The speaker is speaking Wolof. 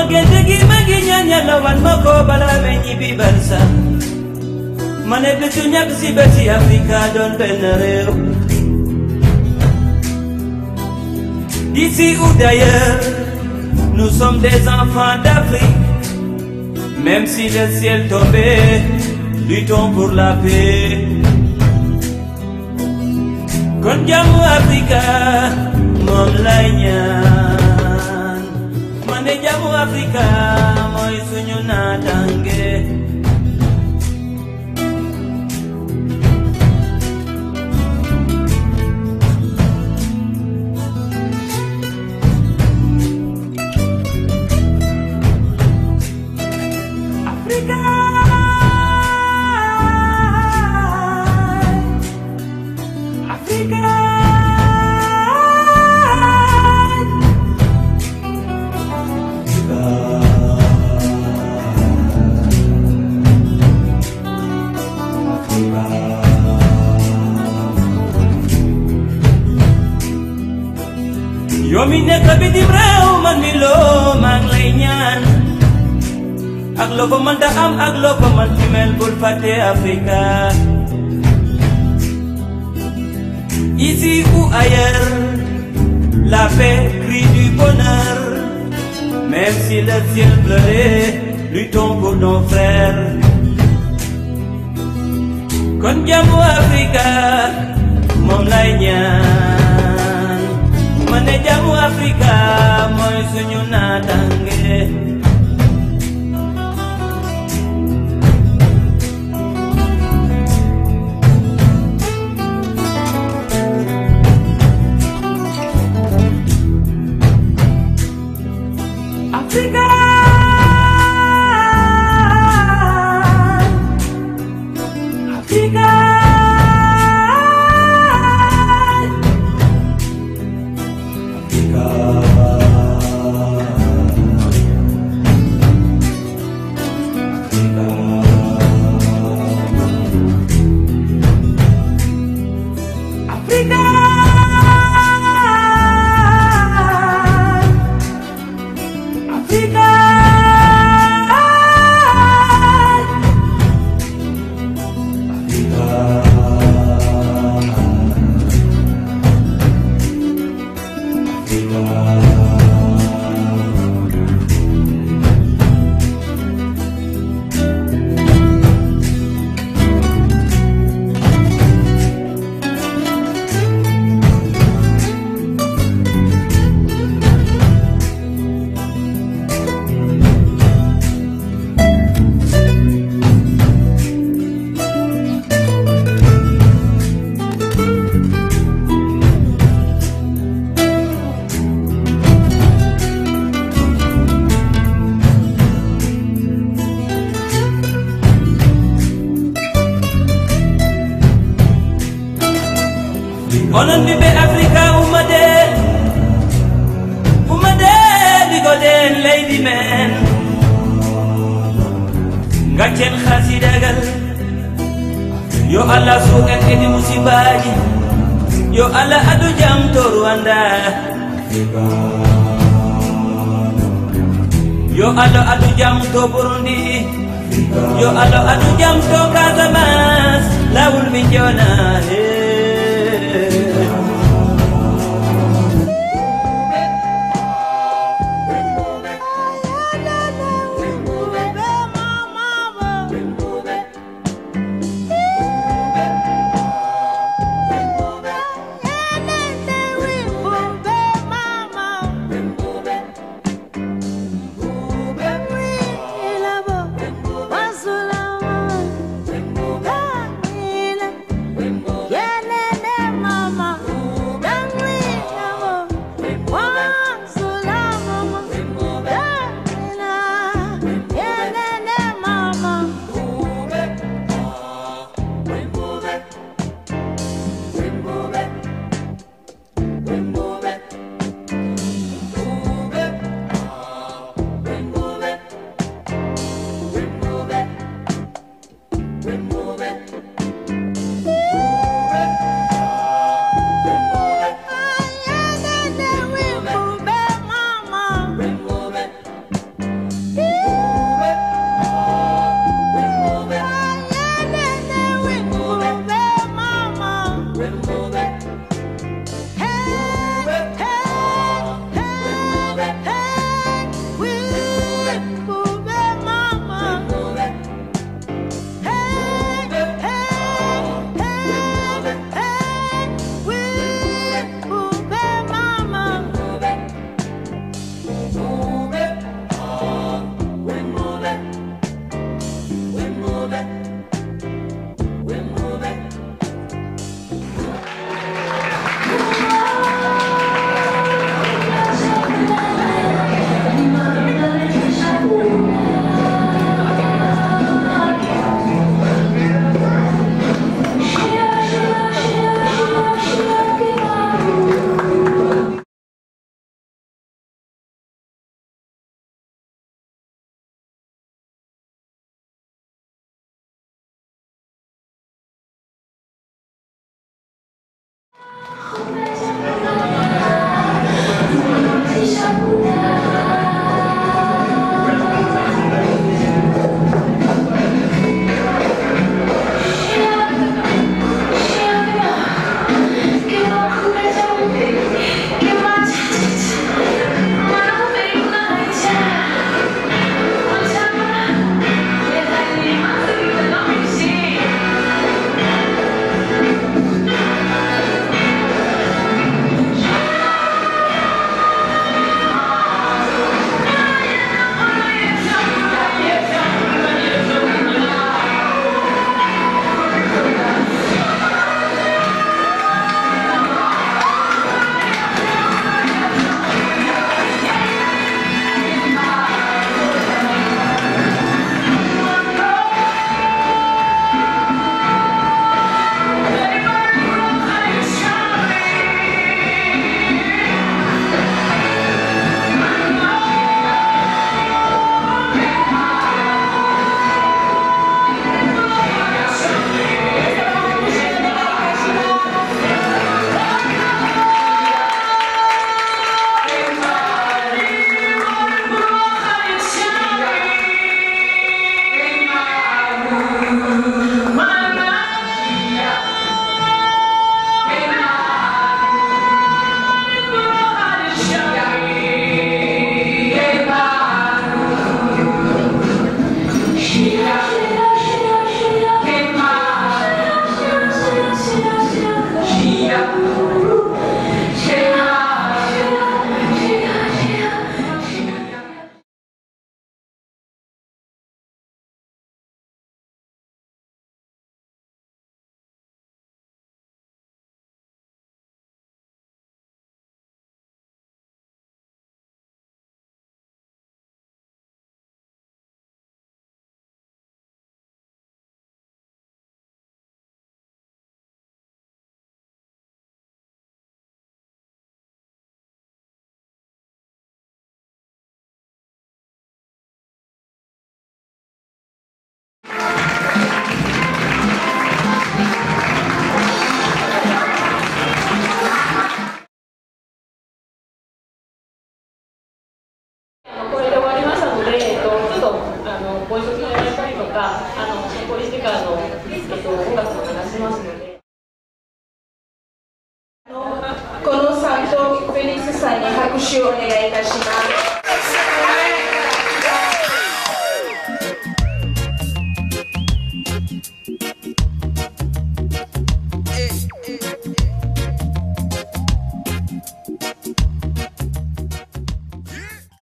gént gi ma ngi ñaan yàlla wan ma ko balaa may ñibbi barsa ma ne bésu ñàkk si bési Afrika doon benn réew D'ici ou d'ailleurs, nous sommes des enfants d'Afrique. Même si le ciel tombait, luttons pour la paix. Kon jàmmu Afrika moom lay ñaan ma ne jàmmu Afrika mooy suñu naataange. Africa. Africa. yow mi nekk bitim réew man mi loo maa ngi lay ñaan ak loo ko mënta am ak loo ko mënti mel bul fàtte Africa ici ou ailleurs la paix crie du bonheur même si le ciel pleurait luttons pour nos frères kon jàmmu Africa moom lay ñaan ma ne jàmmu Africa mooy suñu naataange Africa. Africa. Africa. Africa. onon ɓiɓɓe africa ummade ummade ɗigoɗen leydi men gaccen hasidagal yo allah suuƙen edi musibaji yo allah adu jam to rwanda yo allah adu jam to burundi yo allah adu jam to casamance lawol min jona hey. Yeah. かあの残り時間の、えっと、音楽を流しますので。 このサントフェリスさんに拍手をお願いいたします。